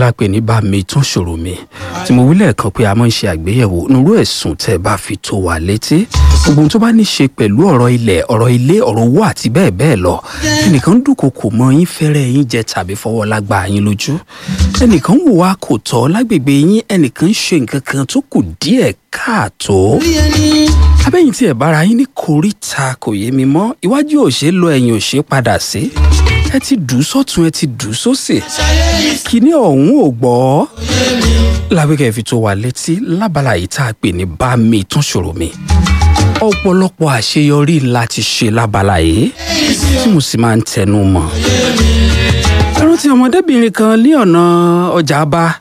la pè ní bá mi tún ṣòro mi tí mo wí lẹ́ẹ̀kan pé a máa ń ṣe àgbéyẹ̀wò nírú ẹ̀sùn tẹ́ ẹ bá fi tó wa létí gbogbo ohun tó bá ní ṣe pẹ̀lú ọ̀rọ̀ ilẹ̀ ọ̀rọ̀ ilé ọ̀rọ̀ owó àti bẹ́ẹ̀ bẹ́ẹ̀ lọ ẹnìkan dúnkokò mọ yín fẹ́rẹ̀ yín jẹ tàbí fọwọ́ lágbá yín lójú ẹnìkan wò wá kò tọ́ lágbègbè yín ẹnìkan ṣe nǹkan kan tó kù díẹ̀ káàtó abẹ́yìn tí ẹ̀ bára yín ní koríta kò yé mi mọ́ iwájú ò ṣe é lọ ẹ̀yìn ò ṣe é padà sí ẹ ti dùn sọ́tún ẹ ti dùn sósì kíní ọ̀hún ò gbọ́ lábẹ́kẹ́ fi tó wa létí lábala yìí tá a pè ní bá mi tún ṣòro mi ọ̀pọ̀lọpọ̀ àṣeyọrí láti ṣe lábala yìí tí mo sì máa ń tẹnu mọ́ ẹ rántí ọmọdébìnrin kan ní ọ̀nà ọjà bá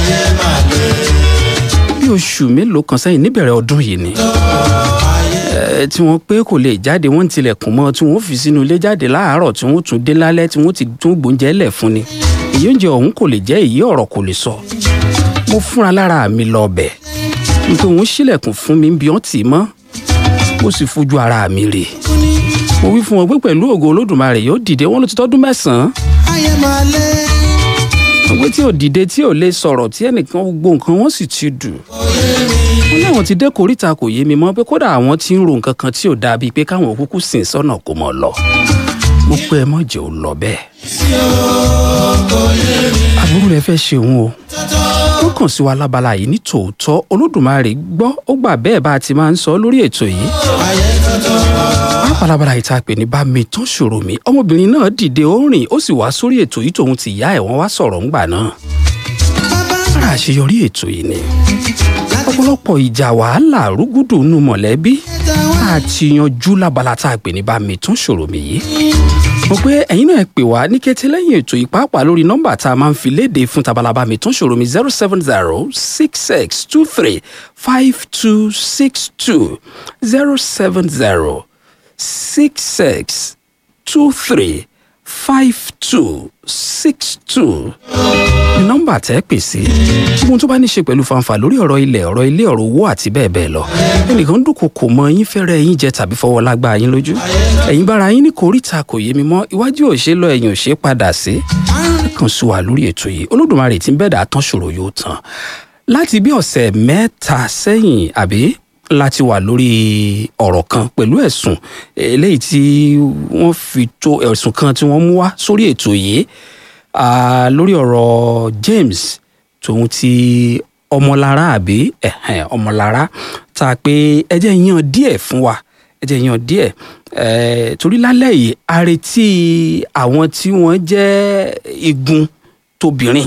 bí oṣù mélòó kan sẹ́yìn níbẹ̀rẹ̀ ọdún yìí ni ẹ, tí wọ́n pé kò lè jáde wọ́n ń tilẹ̀kùn mọ́ tí wọ́n fi sínú ilé jáde láàárọ̀ tí wọ́n tún dé lálẹ́ tí wọ́n ti tún gbóúnjẹ lẹ̀ fún ni èyí oúnjẹ ọ̀hún kò lè jẹ́ èyí ọ̀rọ̀ kò lè sọ mo fúnra lára mi lọ bẹ̀ nítorí òun ṣílẹ̀kùn fún mi bí wọ́n tì í mọ́ mo sì fojú ara mi rè mo wí fún wọn pé pẹ̀lú ògo olódùmarè yóò dìde wọn ló ti tọ́dún mẹ́sàn-án ayé máa lé ọgbẹ́ tí ò dìde tí ò lè sọ̀rọ̀ tí ẹnìkan gbogbo nǹkan wọn sì ti dù wọn láwọn ti dé koríta kò yé mi mọ́ pé kódà àwọn ti ń ro nǹkan kan tí ò dáa bíi pé káwọn kúkú sìn sọ́nà kó mọ̀ lọ mo pé ẹ mọ̀ jẹ́ ò lọ bẹ́ẹ̀ àbúrò rẹ fẹ́ ṣe òun o ó kàn sí wa lábala yìí ní tòótọ́ olódùmarè gbọ́ ó gbà bẹ́ẹ̀ bá a ti máa ń sọ lórí ètò yìí pápálábàlà yìí tá a pè ní bá mi tán ṣòro mi ọmọbìnrin náà dìde ó rìn ó sì wá sórí ètò yìí tòun ti yá ẹ̀ wọ́n wá sọ̀rọ̀ ńgbà náà ara àṣeyọrí ètò yìí ni ọ̀pọ̀lọpọ̀ ìjà wàhálà rúgúdù nù mọ̀lẹ́bí tá a ti yanjú lábala tá a pè ní bá mi tán ṣòro mi yìí mo pé ẹ̀yin náà ẹ pè wá ní kété lẹ́yìn ètò yìí pàápàá lórí nọ́mbà tá a máa ń fi léde fún tabalaba mi tán ṣòro mi zero seven zero six six two three five two six two zero seven zero six six two three five two six two ní nọ́mbà tẹ́ pè sí ohun tó bá ní ṣe pẹ̀lú fanfa lórí ọ̀rọ̀ ilẹ̀ ọ̀rọ̀ ilé ọ̀rọ̀ owó àti bẹ́ẹ̀ bẹ́ẹ̀ lọ ẹnìkan dúnkò kò mọ yín fẹ́rẹ̀ yín jẹ tàbí fọwọ́ lágbá yín lójú ẹ̀yin bára yín ní koríta kò yé mi mọ́ iwájú ò ṣe lọ ẹ̀yìn ò ṣe padà sí kàn sí wa lórí ètò yìí olódùmarè tí ń bẹ̀dà tán ṣòro yóò tán láti bí ọ̀sẹ̀ mẹ́ta sẹ́yìn àbí láti wà lórí ọ̀rọ̀ kan pẹ̀lú ẹ̀sùn eléyìí tí wọ́n fi tó ẹ̀sùn kan tí wọ́n mú wá sórí ètò yìí ah, lórí ọ̀rọ̀ James tòun ti ọmọlára àbí ẹ̀hẹ̀n, ọmọlára tá a pé ẹ jẹ́ yan díẹ̀ fún wa ẹ jẹ́ yan díẹ̀ eh, torí lálẹ́ yìí a retí àwọn tí wọ́n jẹ́ igun tóbìnrin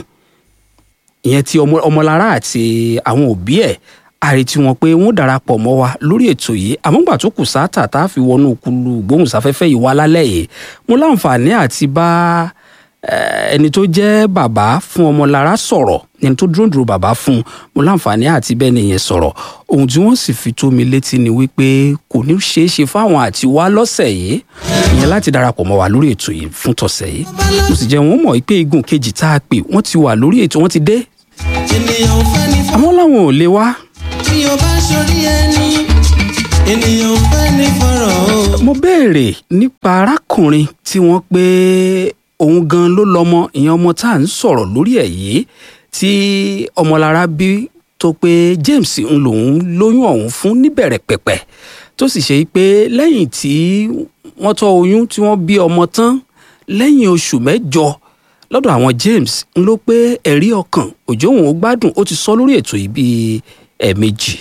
ìyẹn ti ọmọ ọmọlára àti àwọn òbí ẹ̀ àrètí wọn pé wọn darapọ̀ mọ́ wa lórí ètò yìí àmọ́gbà tó kù sáátà tá a fi wọnú kulu gbóhùnsáfẹ́fẹ́ yìí wá lálẹ́ yìí mo láǹfààní àti bá eh, ẹni tó jẹ́ bàbá fún ọmọlára sọ̀rọ̀ ẹni tó dúró dúró bàbá fún mo láǹfààní àti bẹ́ẹ̀ nìyẹn sọ̀rọ̀ ohun tí wọ́n sì fi tó mi létí ni wípé kò ní ṣeé ṣe fáwọn àti wá lọ́sẹ̀ yìí ìyẹn láti darapọ̀ mọ́ wa lórí ètò yìí fún tọ̀sẹ̀ yìí mo sì jẹ́ wọn mọ̀ pé igun kejì tá a pè wọ́n ti wà lórí ètò wọ́n ti dé ènìyàn ò fẹ́ ní fọ́ àmọ́ láwọn ò lè wá bí o bá sórí ẹni ènìyàn ò fẹ́ ní fọ̀rọ̀ o. mo béèrè nípa arákùnrin tí wọ́n pé òun gan ló lọ́mọ ìyẹn ọmọ tá à ń sọ̀rọ̀ lórí ẹ̀ yìí tí ọmọlára bí tó pé James ń lòun lóyún ọ̀hún fún níbẹ̀rẹ̀ pẹ̀pẹ̀ tó sì ṣe pé lẹ́yìn tí wọ́n tọ́ oyún tí wọ́n bí ọmọ tán lẹ́yìn oṣù mẹ́jọ lọ́dọ̀ àwọn James ń ló pé ẹ̀rí ọkàn òjò òun ó gbádùn ó ti sọ lórí ètò yìí bíi ẹ̀ẹ̀mejì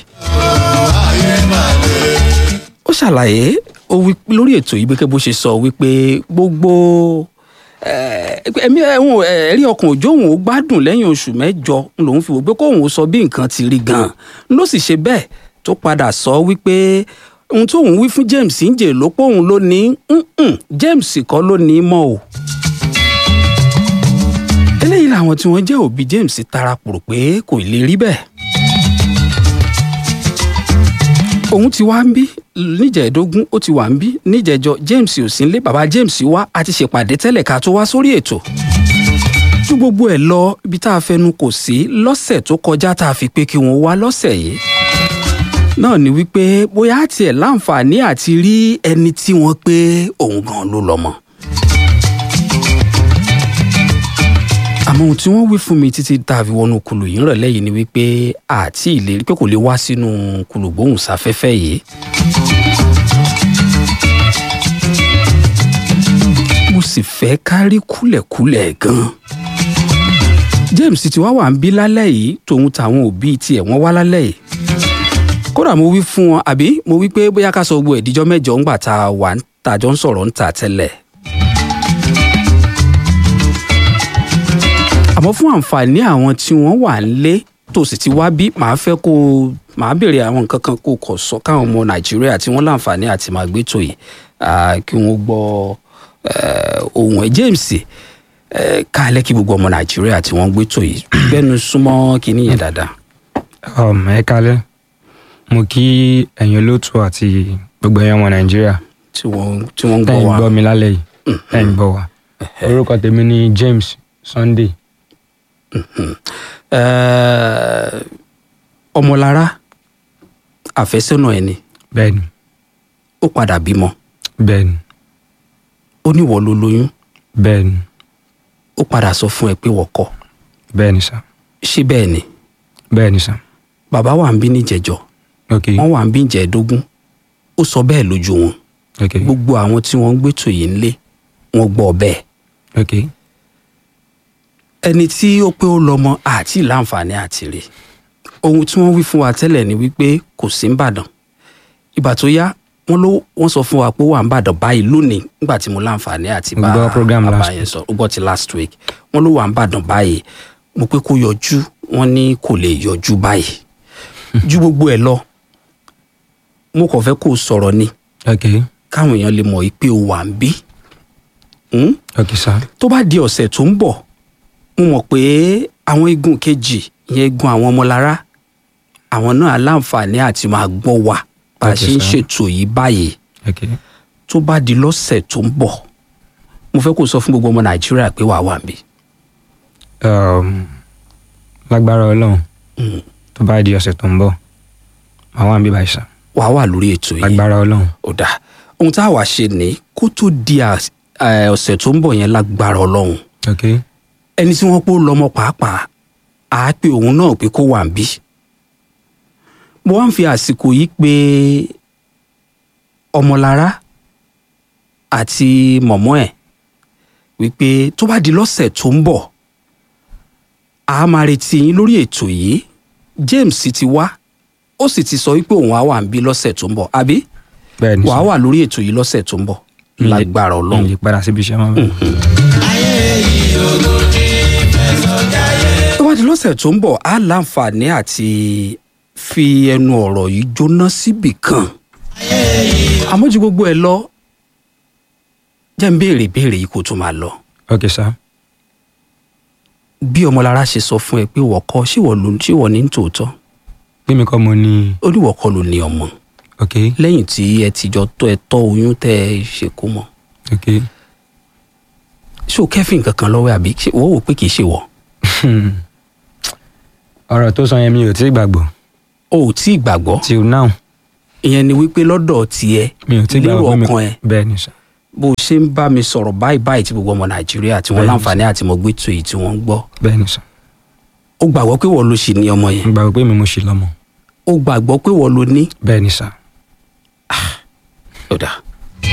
ó ṣàlàyé ó wí lórí ètò yìí gẹ́gẹ́ bó ṣe sọ wípé gbogbo eh, ẹ̀mí ẹ̀hún ẹ̀rí ọkàn òjò òun ó gbádùn lẹ́yìn oṣù mẹ́jọ ń lòun fi wò pé kóun ó sọ bí nǹkan ti rí gan-an ló sì ṣe bẹ́ẹ̀ tó padà sọ wípé ohun tóun wí fún James ń jè ló pé òun ló ní "Mm-mm, James kọ́ ló ní í mọ́ o eléyìí làwọn tí wọ́n jẹ́ òbí James tarapòrò pé kò lè rí bẹ́ẹ̀ òun ti wá ń bí níjẹ̀ẹ́dógún ó ti wà ń bí níjẹ̀jọ James ò sí nílé bàbá James wá a ti ṣèpàdé tẹ́lẹ̀ ká tó wá sórí ètò ju gbogbo ẹ̀ lọ ibi tá a fẹnu kò sí lọ́sẹ̀ tó kọjá tá a fi pé kí wọ́n wá lọ́sẹ̀ yìí náà ni wípé bóyá tiẹ̀ láǹfààní àti rí ẹni tí wọ́n pé òun gan ló lọ́mọ àmọ́ ohun tí wọ́n wí fún mi títí tá a fi wọnú kulù yìí rọ̀lẹ́ yìí ni wípé àti ìlérí pé kò lè wá sínú kulù gbóhùnsáfẹ́fẹ́ yìí. mo sì fẹ́ kárí kúlẹ̀kúlẹ̀ gan-an. James ti wá wà ń bí lálẹ́ yìí tòun tàwọn òbí tiẹ̀ wọ́n wá lálẹ́ yìí. kódà mo wí fún wọn àbí mo wí pé bóyá ká sọ gbogbo ìdíjọ́ mẹ́jọ ńgbà tá a wà ń tàjọ́ ń sọ̀rọ̀ ń tà tẹ́lẹ̀. àmọ́ fún àǹfààní àwọn tí wọ́n wà nílé tó sì ti wá bí màá fẹ́ kó o màá béèrè àwọn nǹkan kan kó o kọ̀ sọ káwọn ọmọ nàìjíríà tí wọ́n láǹfààní àti máa gbé tò yìí ah, kí wọ́n gbọ́ eh, ohùn ẹ̀ James eh, káàlẹ́ kí gbogbo ọmọ nàìjíríà tí wọ́n gbé tò yìí gbẹ́nu súnmọ́ kínní yẹn dáadáa. um, ẹ kalẹ mo kí ẹ̀yin olóòtú àti gbogbo ẹ̀yin ọmọ nàìjíríà tí wọ́n tí wọ́n ń gbọ́ tẹ́yin wa gbọ́ mi lálẹ́ yìí tẹ́yin gbọ́ wa orúkọ tèmi ni James Sunday Eh, ọmọlára àfẹ́sọ́nà ẹ̀ ni bẹ́ẹ̀ni ó padà bímọ bẹ́ẹ̀ni ó ní ìwọ ló lóyún bẹ́ẹ̀ni ó padà sọ fún ẹ pé wọ́n kọ̀ bẹ́ẹ̀ni sá ṣé bẹ́ẹ̀ ni bẹ́ẹ̀ni sá bàbá wa ń bí níjẹ̀jọ́ ok wọ́n wà ń bí ìjẹ́ẹ̀dógún ó sọ bẹ́ẹ̀ lójú wọn ok gbogbo àwọn tí wọ́n ń gbé tò yìí ńlé wọ́n gbọ́ bẹ́ẹ̀ ok ẹni tí ó pé ó lọ́mọ àti láǹfààní àti rè ohun tí wọ́n wí fún wa tẹ́lẹ̀ ni wípé kò sí nìbàdàn ìgbà tó yá wọ́n ló wọ́n sọ fún wa pé ó wà nìbàdàn báyìí lónìí nígbà tí mo láǹfààní àti Mo bá gbọ́ program bàbá last yẹn sọ ó gbọ́ ti last week wọ́n ló wà nìbàdàn báyìí mo pé kó yọjú wọ́n ní kò lè yọjú báyìí ju gbogbo ẹ̀ lọ mo kàn fẹ́ kó o sọ̀rọ̀ ni ok káwọn èèyàn lè mọ̀ pé o wà ń bí Hmm? ok sá tó bá di ọ̀sẹ̀ tó ń bọ̀ mo mọ̀ pé àwọn igun kejì ìyẹn igun àwọn ọmọlára àwọn náà láǹfààní àti máa gbọ́ wa bá a Okay, ṣe ń sir. ṣètò yìí báyìí ok tó bá di lọ́sẹ̀ tó ń bọ̀ mo fẹ́ kó sọ fún gbogbo ọmọ nàìjíríà pé wàá wà níbí. um, lágbára Ọlọ́run Mm. tó bá di ọ̀sẹ̀ tó ń bọ̀ màá wà níbí báyìí sá wàá wà lórí ètò yìí lágbára Ọlọ́run ó dáa ohun tá a wá ṣe ní kó tó di às- eh, ọ̀sẹ̀ tó ń bọ̀ yẹn lágbára ọlọ́run ok ẹni tí wọ́n pò lọ́mọ pàápàá á pe òun náà pé kó wà ń bí. mo wá ń fi àsìkò yìí pé ọmọlára àti mọ̀mọ́ ẹ̀ wípé tó bá di lọ́sẹ̀ tó ń bọ̀ a máa retí yín lórí ètò yìí James ti wá ó sì ti sọ wípé òun á wà ń bí lọ́sẹ̀ tó ń bọ̀ àbí bẹ́ẹ̀ni wàá sá wà lórí ètò yìí lọ́sẹ̀ tó ń bọ̀ Mi lè- lágbára mi ọlọ́run lè padà síbi iṣẹ́ mọ́ bẹ́ẹ̀. tó bá di lọ́sẹ̀ tó ń bọ̀ á láǹfààní àti fi ẹnu ọ̀rọ̀ yìí jóná síbì kan àmọ́ ju gbogbo ẹ̀ lọ jẹ́ ń béèrè béèrè yìí kó tó máa lọ ok sá bí ọmọlára ṣe sọ fún ẹ pé wọ́n kọ́ ṣé wọ́n ló ṣé wọ́n ní tòótọ́ pé mi kọ́ mo ní ó ní wọ́n kọ́ ló ní ọmọ ok lẹ́yìn tí ẹ ti jọ tọ́ ẹ tọ́ oyún tẹ́ ẹ ṣe kó mọ́ ok ṣé o kẹ́fìn kankan lọ́wọ́ àbí ṣé wọ́n wò pé kì í ṣe wọ́ ọ̀rọ̀ tó sọ yẹn mi ò tí ì gbàgbọ́ o ò tí ì gbàgbọ́ till now ìyẹn ni wípé lọ́dọ̀ tiẹ̀ mi ò tí ì lérò gbàgbọ́ pé mi ọkàn ẹ bẹ́ẹ̀ ni sá bó o ṣe ń bá mi sọ̀rọ̀ báyìí báyìí tí gbogbo ọmọ nàìjíríà tí wọ́n Bẹ́ẹ̀ni. láǹfààní àti mọ̀ gbé tó èyí tí wọ́n ń gbọ́ bẹ́ẹ̀ ni sá ó gbàgbọ́ pé wọ́n ló ṣì ní ọmọ yẹn mo gbàgbọ́ pé mi mo ṣì lọ́mọ ó gbàgbọ́ pé wọ́n ló ní bẹ́ẹ̀ ni sá ọ̀dà